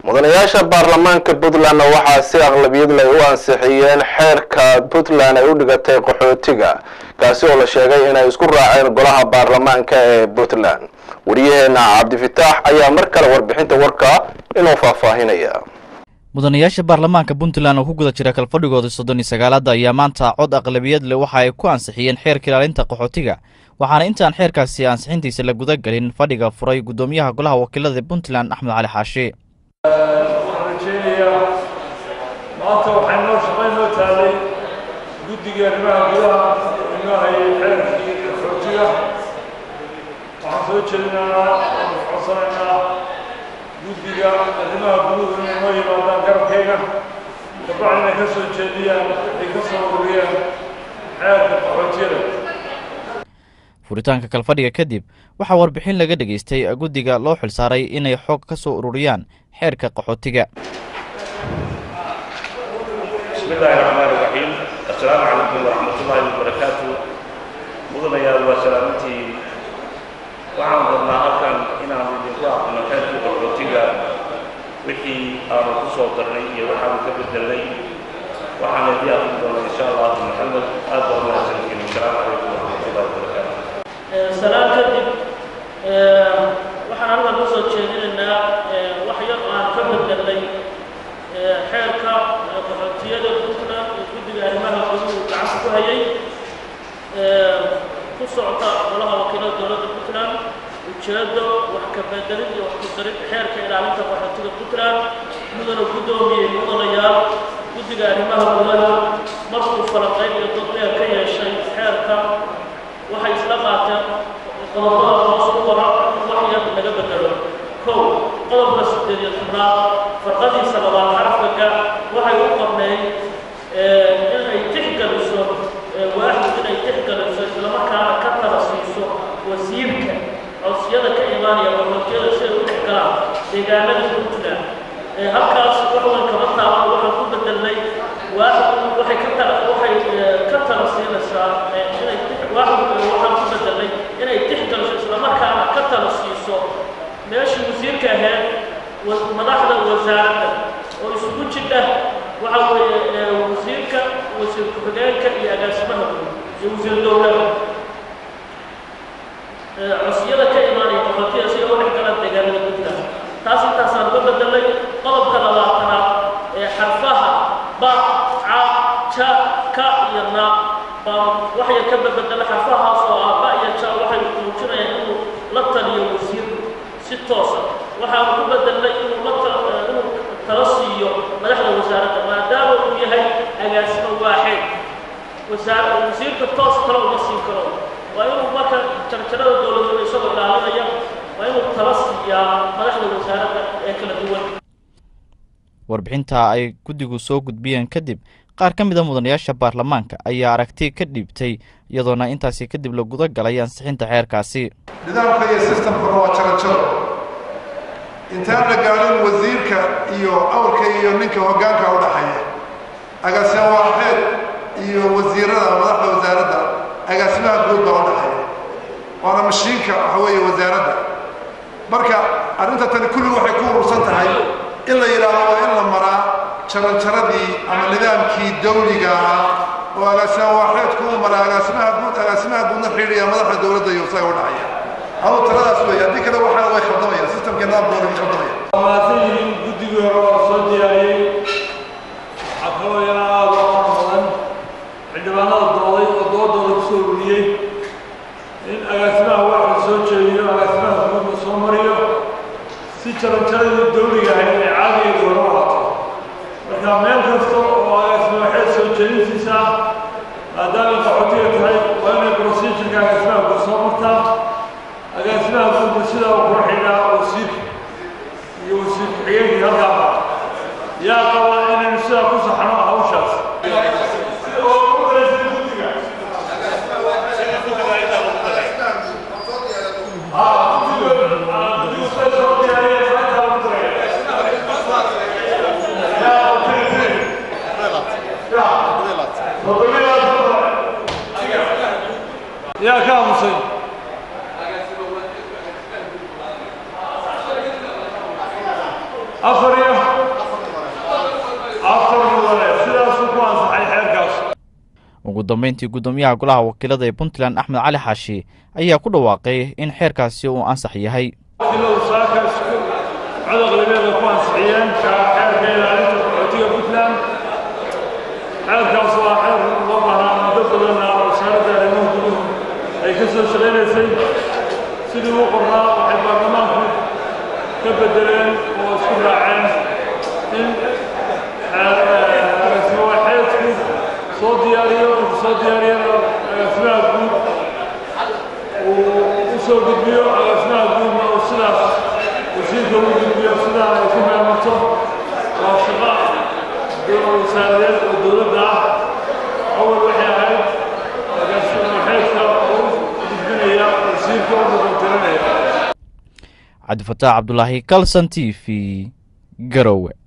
mudanayaasha baarlamaanka puntlandna waxaa si aqlabiyad leh u ansixiyeen xeerka puntland ay u dhigatay qaxootiga kaasi oo la sheegay inay isku raaceen golaha baarlamaanka ee puntland wariyaheena cabdifitaax ayaa mar kale warbixinta warka inuu faahfaahinaya mudanayaasha baarlamaanka puntland oo ku guda jira kalfadhigooda soddon iyo sagaalaada ayaa maanta cod aqlabiyad leh waxa ay ku ansixiyeen xeerka ilaalinta qaxootiga waxaana intaan xeerkaasi ansixintiisa la guda gelin fadhiga furay guddoomiyaha golaha wakiilada puntland axmed cali xaashi waxaan rajeynayaa maanta waxay noo shaqayn noo taalay guddiga arrimaha gudaha inoo hayay xeerkii qaxootiga waxaan soo jeedinaynaa oonu codsanaynaa guddiga arrimaha guduhu inay noo yimaadaan garabkayga kabacdina ka soo jeediyaan waxay ka soo ururiyeen xeerka qaxootiyada furitaanka kalfadhiga kadib waxaa warbixin laga dhegaystay guddiga loo xilsaaray inay xog ka soo ururiyaan xeerka qaxootiga bismi illaahi raxmaan iraxiim assalaamu calaykum waraxmatullaahi wabarakaatu mudanayaal waa salaamantii waxaan rabnaa halkan inaan idinku aqrino xeerkii qaxootiga wixii aanu ku soo darnay iyo waxaanu ka bedelnay waxaan idii aqrin doonaa insha allahu maxamed aad baa umahadsantiin assalaamu calaykum waraxmatullahi wabarakaatu salaan kadib waxaan halkan ku soo jeedinaynaa wax yar oo aan ka bedelnay xeerka qaxootiyada puntland ee guddiga arrimaha guduhu gacanta ku hayay ku socda golaha wakiilada dowladda puntland ujeedo wax ka bedelid iyo wax ku darid xeerka ilaalinta qaxootiga puntland mudana guddoomiyey mudanayaal guddiga arrimaha gudaha markuu falanqayn iyo dad dheer ka yeeshay xeerka waxay isla qaateen qodobada hoos u qora wax yar laga bedelo kow qodobka siddeed iyo tobnaad farqadiisa labaad xarafkaga waxay u qorneyd inay tixgeliso waaxid inay tixgeliso islamarkaana ka tala siiso wasiirka codsiyada ka imaanaya qaxootiyada si ay u dhex galaan deegaanada puntland halkaas wax weyn kama taaban waxaan ku bedelnay waaxid waxay ka tala waxay ka tala siinaysaa inay waaxid waxaan ku bedelnay inay tixgeliso islamarkaana ka tala siiso meeshii wasiirka ahayd madaxda wasaaradda oo isugu jidha waxa weeye wasiirka wasiir ku-xigeenka iyo agaasimaha guud iyo wasiir dowlada codsiyada ka imaanaya qaxootiya si ay u dhex galaan deegaanada puntland taas intaasaan uga bedelay qodobka labaatanaad ee xarfaha ba ca ja ka iyo na baan waxay ka bedela xarfahaas oo ah ba iyo ja waxay muujinayaan inuu la taliyo wasiirku si toosa waxaan ku bedelnay inuu la inuu tala siiyo madaxda wasaaradda maadaama uu yahay agaasimo waaxid wasaar wasiirka toos tala uma siin karo waa inuu marka jarjarada dowladnimo isagoo ilaalinaya waa inuu tala siiyaa madaxda wasaaradda ee kala duwan warbixinta ay guddigu soo gudbiyeen kadib qaar ka mid a mudanayaasha baarlamaanka ayaa aragti ka dhiibtay iyadoona intaasi kadib la guda galay ansixinta xeerkaasi nidaamka iyo sistamkuna waa jarajaro intaan la gaadhin wasiirka iyo awrka iyo ninka hoggaanka u dhaxeeya agaasimo waaxeed iyo wasiirada madaxda wasaaradda agaasimaha guud baa u dhaxeeya waana mashiinka waxa weeye wasaaradda marka arrinta tani kulli waxay ku urursan tahay in la yidhaahdo waa in la maraa jaranjaradii ama nidaamkii dawliga ahaa oo agaasima waaxeedku uu maraa agaasimaha guud agaasimaha guudna xidhiidhiya madaxda dowladda iyo isaga u dhexeeya adu taladaas weeye haddii kale waxaa way khaldamaya sistamka nidaamka waa khaldamaya mahadsan yihiin guddigii hore waa soo diyaariyey waxaa kaloo yana aada u amar badan xildhibaanada dooday oo doodooda kusoo ururiyey in agaasimaha waaxda soo jeediyo agaasimaha guudna soo mariyo si jaranjaradii dawliga ahayd ay caadiga goono ahaato marka meel kasta oo agaasima waxeed soo jeedintiisa maadaamay qaxootiga tahay waa inay procedurka agaasimaha guud soo martaa agaasimaha guudna sidaa uu kula xidhaa wasiirka iyo wasiir ku-xigeenkii halkaa baa yaa qaba inaynu sidaa ku saxno hawshaas yaa ka aamusay afar afar iyo afar mudane sidaasuu ku ansaxay xeerkaas ugu dambeyntii guddoomiyaha golaha wakiilada ee puntland axmed cali xaashi ayaa ku dhawaaqay in xeerkaasi uu ansax yahay wakiiladu saaka isku codaq labeeda ku ansixiyeen xeerka ilaalinta qaxootiga puntland xeerkaas waa xeer loo baahnaa muddo badanna wasaaradda arrimaha guduhu ay ka soo shaqaynaysay sidii u qornaa waxay baarlamaanku ka bedeleen oo isku raaceen in agaasimo waxeedku soo diyaariyo markuu soo diyaariyana agaasimaha guud uu u soo gudbiyo agaasimaha guudna uu sidaas wasiirka ugu gudbiyo sidaa ay ku meelmato waa shaqo wasaaradeed oo dowladda ah awal waxay ahayd agaasimo waxeedka oo u gudbinaya wasiirka u mudantirinaya cabdifataax cabdulaahi kalson t v garowe